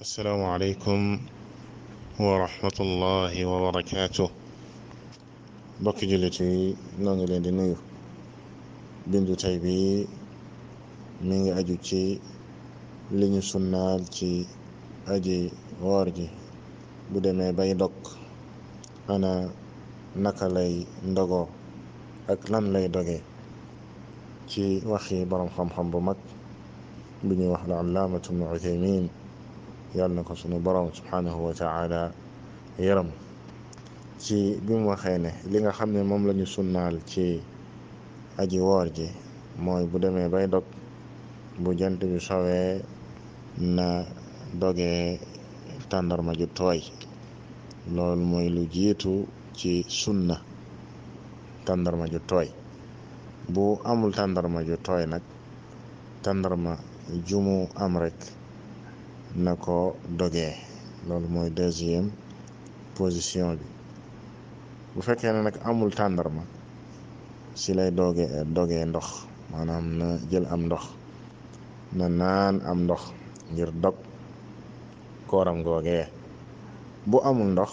asalaamaaleykum wa rahmatullahi wa barakaatu mbokki jullit yi noo ngi leen di nuyu bindu tey bi mi ngi aju ci li ñu sunnaal ci aji woor ji bu demee bay dog ana naka lay ndogoo ak lan lay doge ci waxi borom xam-xam bu mag bu ñuy wax la allaamatu ibnu uthaymin yàlla na ko sunu borom subhanahu wa taala yaram ci bi mu waxee ne li nga xam ne moom la ñu sunnaal ci aji woor ji mooy bu demee bay dog bu jant bi sowee na dogee tàndarma ju tooy loolu mooy lu jiitu ci sunna tàndarma ju tooy bu amul tàndarma ju tooy nag tàndarma jumu am rek na ko dogee loolu mooy deuxième position bi bu fekkee ne nag amul tàndarma si lay doge dogee ndox maanaam na jël am ndox na naan am ndox ngir dog kooram googee bu amul ndox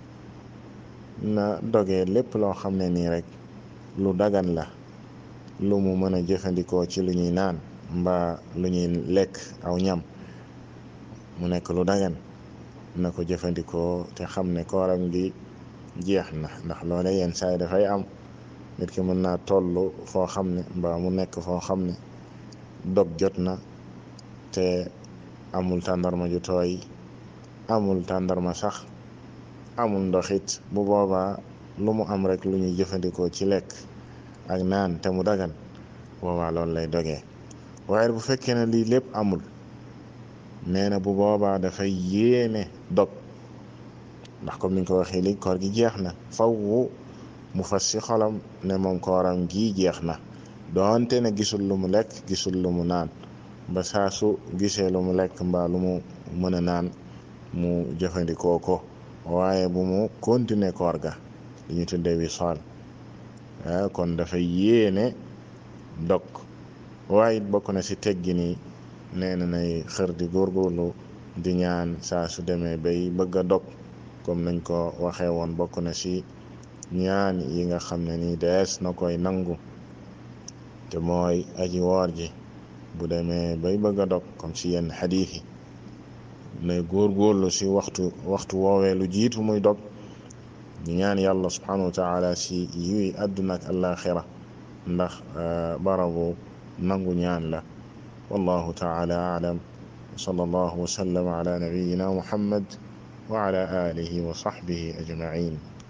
na dogee lépp loo xam ne nii rek lu dagan la lu mu mën a jëfandikoo ci lu ñuy naan mbaa lu ñuy lekk aw ñam mu nekk lu dagan na ko jëfandikoo te xam ne kooram gi jeex na ndax loole yenn saay dafay am nit ki mën naa toll foo xam ne mbaa mu nekk foo xam ne dog jot na te amul tàndarma ju tooy amul tàndarma sax amul ndoxit bu boobaa lu mu am rek lu ñuy jëfandikoo ci lekk ak naan te mu dagan boobaa loolu lay dogee waaye bu fekkee ne lii lépp amul nee na bu boobaa dafay yéene dog ndax comme niñ ko waxee léegi koor gi jeex na faw mu fas ci xolam ne moom kooram gii jeex na doonte ne gisul lu mu lekk gisul lu mu naan ba saa su gisee lu mu lekk mbaa lu mu mën a naan mu jëfandikoo ko waaye bu mu continuer koor ga li ñu tuddee wisaal kon dafay yéene dog waaye it bokk na ci teggi ni nee na nay xër di góorgóorlu di ñaan saa su demee bay bëgg a dog comme nañ ko waxee woon bokk na ci ñaan yi nga xam ne nii dees na koy nangu te mooy aji woor ji bu demee bay bëgg a dog comme ci yenn xadiis yi nay góorgóorlu ci waxtu waxtu woowee lu jiitu muy dog ñu ñaan yàlla subhanahu wa taala ci yiwi àdduna ak àllaaxira ndax barabu nangu ñaan la والله تعالى أعلم وصلى الله وسلم على نبينا محمد وعلى آله وصحبه أجمعين